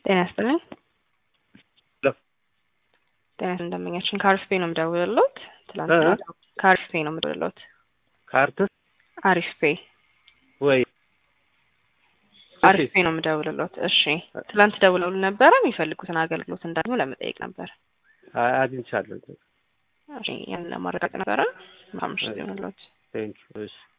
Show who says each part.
Speaker 1: ጤና ይስጥልኝ። ጤና እንደመኛችን ከአሪፍ ፔ ነው የምደውልሎት። ትላንትና ከአሪፍ ፔ ነው የምደውልሎት።
Speaker 2: ካርትስ
Speaker 1: አሪፍ ፔ
Speaker 2: ወይ
Speaker 1: አሪፍ ፔ ነው የምደውልሎት። እሺ ትላንት ደውለውል ነበረ የሚፈልጉትን አገልግሎት እንዳግኙ ለመጠየቅ ነበር።
Speaker 2: አግኝቻለሁ።
Speaker 1: እሺ ያንን ለማረጋገጥ ነበረ። ማምሽት ይሆንሎት።
Speaker 2: ቴንክ ዩ። እሺ